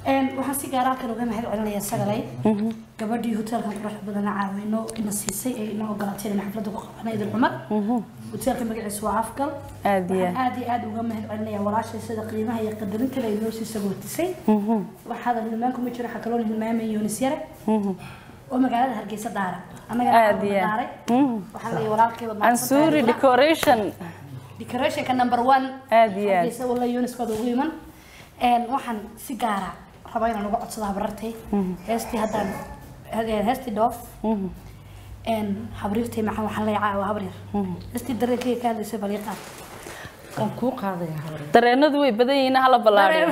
Een, waxaan si gaar ah halkan uga mahad celinayaa sagalay gabadhii hoteelkan quruxda badan caawino ina siisay ee ina ogolaatay inaan xafladda ku qabana idil cumar hoteelka magaciisa waa afgal aad iyo waxaan aad iyo aad uga mahad celinayaa walaashay sida qiimaha iyo qadarinta la inoo sii sagootisay waxaada hilmaanku ma jiro waxaa kaloo hilmaamay yunis yare oo magaalada hargeysa daara annagana Aad iyo aad. daaray waxaan leeyahay walaalkayba ansuuri decoration decorationka number one Aad iyo aad. hargeysa walla yunis baad ugu iman Een, waxaan si gaara rabaa inaan uga codsado habarartay heestii haddaan he- heestii dhoof Een, habriirtay maxaa waxaan leeyahay caawa habryar heestii dareenkayga ka hadlaysay bal ii qaad waan kuu qaadaya hore dareenadu way badan yihiin hala ballaadhiyo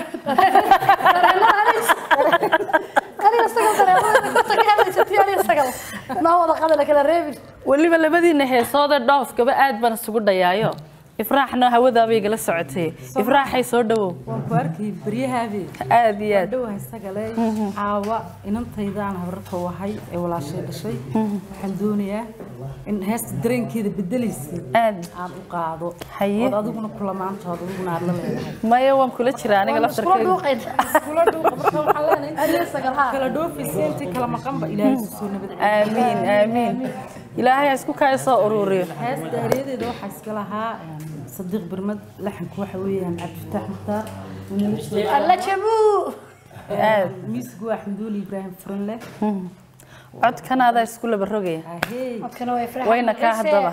aniga sagal dareemada ka tagay hadlaysatay aniga sagal noo wada qadana kala reebin weliba labadiina heesooda dhoofkaba aad baan isugu dhayaayo ifraaxna hawadaabay igala socotay ifraaxay soo dhawow waan ku arkay baryahaabee aad iyo aad dhowahay sagale caawa inantaydaan habarta wahay ee walaashay dhashay waxaan doonayaa in heesta dareenkeeda bedelaysa aad aan u qaado Haye. ood adiguna kulamaantood adiguna aad la leedahay maya waan kula jiraa aniga iskula laftarkeyga dhuuqayn kula dhuuqa marka waxaan leenahay aniga sagal haa kala dhoofaysa intii kala maqanba ilaahay isu soo nabad aamiin aamiin ilaahay ha isku kaayo soo ururiyo heesta eryadeeda waxaa iska lahaa een, sadiiq birmad laxanku waxa weeyaan cabdifataax mukhtaar alla jabuu aad miisgu axmeduuli ibraahim furanleh codkanaadaa isku laba rogaya ahey codkana way farxad wayna kaa haddaba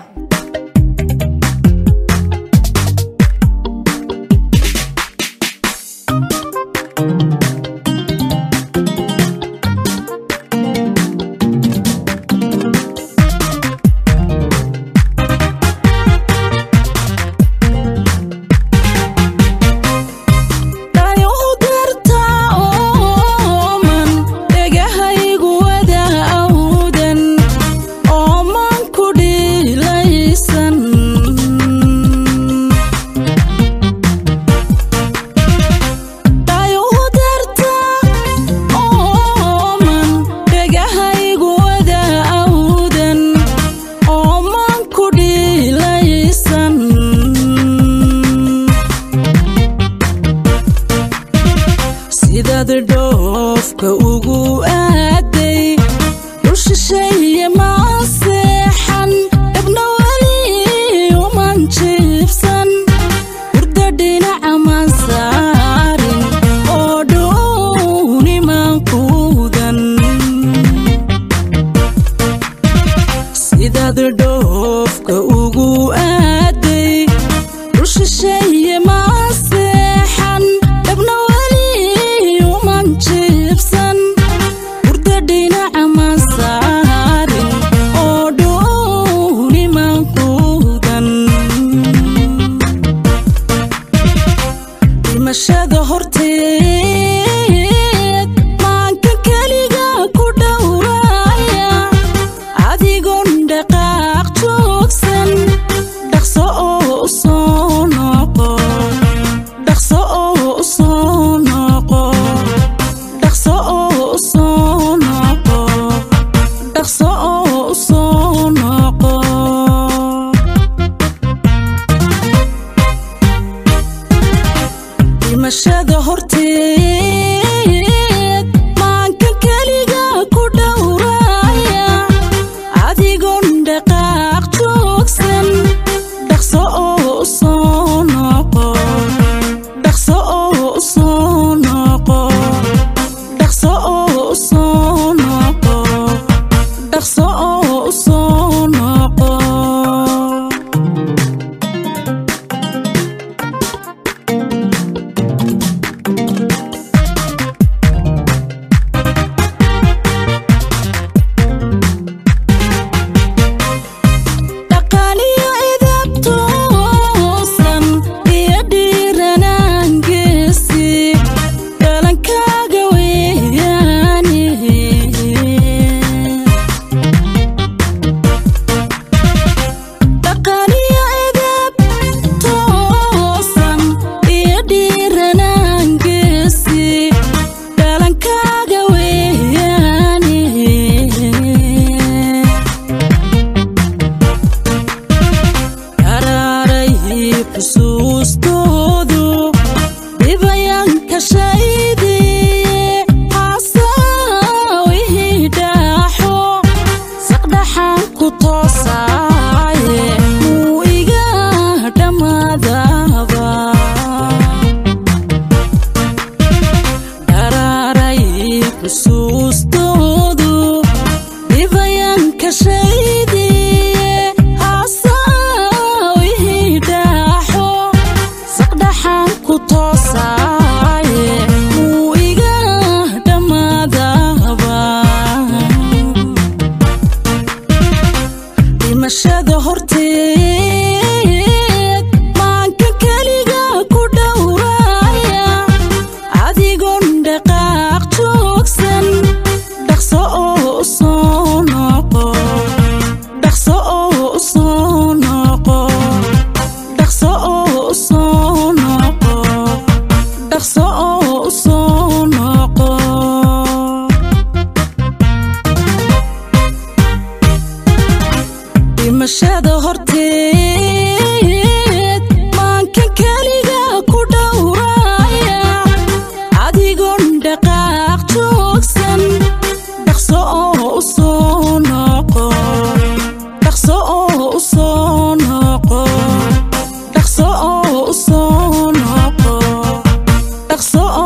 dhayow darta ooman dhegahaygu wada awdan ooman ku dhiilaysan dhayow darta ooman dhegahaygu wada awdan ooman ku dhiilaysan sidaad dhoofka ugu aaday dhul shisheeye maa seexan dhabna weli uman jiibsan hurda dhinaca maan saarin oo dhuuniman kuudan sidaad dhoofka ugu aaday dhul shisheeye maa seexan dhabna weli uman jiibsan hurda dhinaca maan saarin oo dhuuniman kuudan dhimashada horteed maanka keliga ku dhowraya adigoon dhaqaaq joogsan dhaqso oo u soo noqo dhaqso oo u soo noqo dhaqso oo u soo noqo dhaqso oo u soo noqo dhimashada horteed maanka keliga ku dhowraya adigoon dhaqaaq joogsan dhaqso oo u soo noqo dhaqso oo u soo noqo dhaqso oo u soo noqo dhaqso oo u soo noqo u soo noqo dhaqso oo u soo noqo dhaqso oo u soo noqo dhaqso